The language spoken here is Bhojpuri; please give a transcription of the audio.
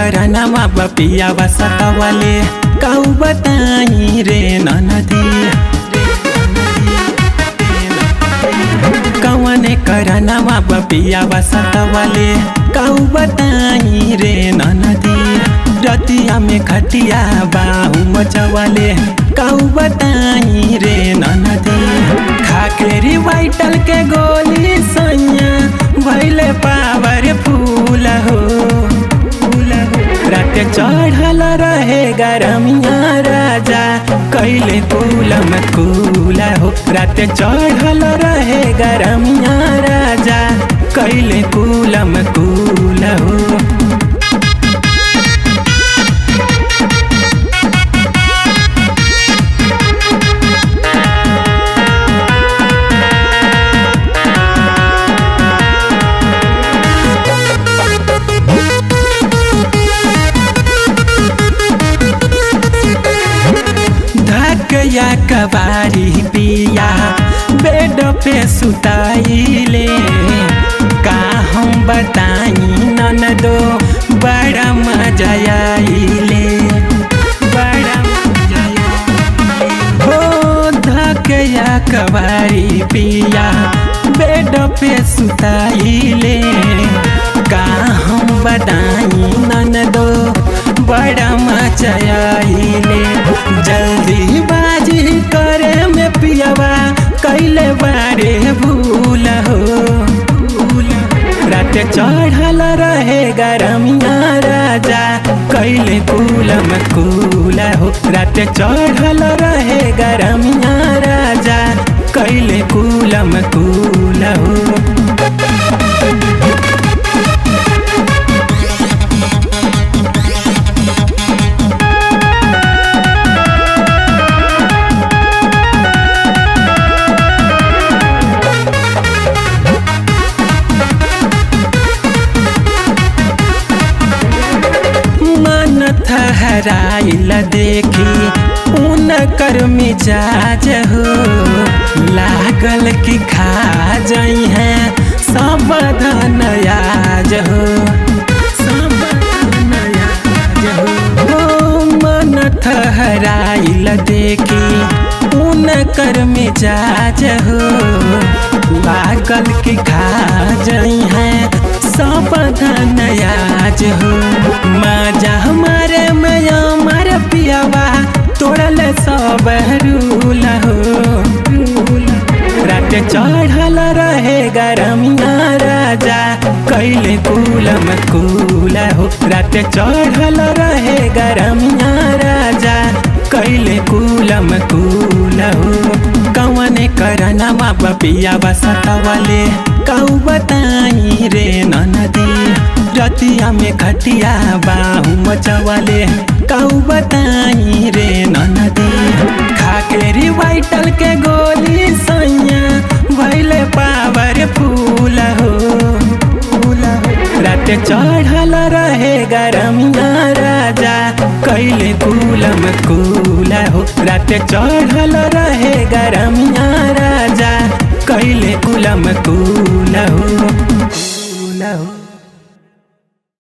करनमा बपिया बसतवले काउ बताई रे ननदी कवने करनमा बपिया बसतवले काउ बताई रे ननदी रतिया में खटिया बाहु मचवले काउ बताई रे ननदी खाकेरी वाइटल के गोली सैया भैले पावर फूल हो फूल हो रात चढ़ल रहे गरमिया राजा कैले कुलम कूल हो रात चढ़ल रहे गरमिया राजा कैले कुलम कूल हो धकया कबारी पिया बेड पे सुताइले का हम बताई ननदो बड़ा मजा आइले बड़ा मजा आइले। हो धकया कबारी पिया बेड पे सुताइले का हम बताई ननदो बड़ा मजा आइले जल्दी बाजी करे में पियावा कैले बारे भूल हो रात चढ़ल रहे गरमिया राजा कैले कुलम कूल हो रात चढ़ल रहे गरमिया राजा कैले कुलम कूल हो मन थहराइल देखी उन कर मिजाज हो लागल कि खा जई है सब धनयाज हो सब धनयाज हो ओ मन ठहराइल देखी उन कर मिजाज हो लागल कि खा जई है सब धनयाज हो माजा हमारे मैया मारे पियावा तोड़ल सब रूल हो रात चढ़ल रहे गरमिया राजा कैले कुलम कूल हो रात चढ़ल रहे गरमिया राजा कैले कुलम कूल हो कवने करनमा बपिया बसतवले काउ बताई रे ननदी रतिया में खटिया बाहु मचवले काउ बताई रे ननदी खाकेरी वाइटल के गोली सैया भैले पावर फूल हो फूल हो रात चढ़ल रहे गरमिया राजा कैले कुलम कूल हो रात चढ़ल रहे गरमिया राजा कैले कुलम कूल हो कूल हो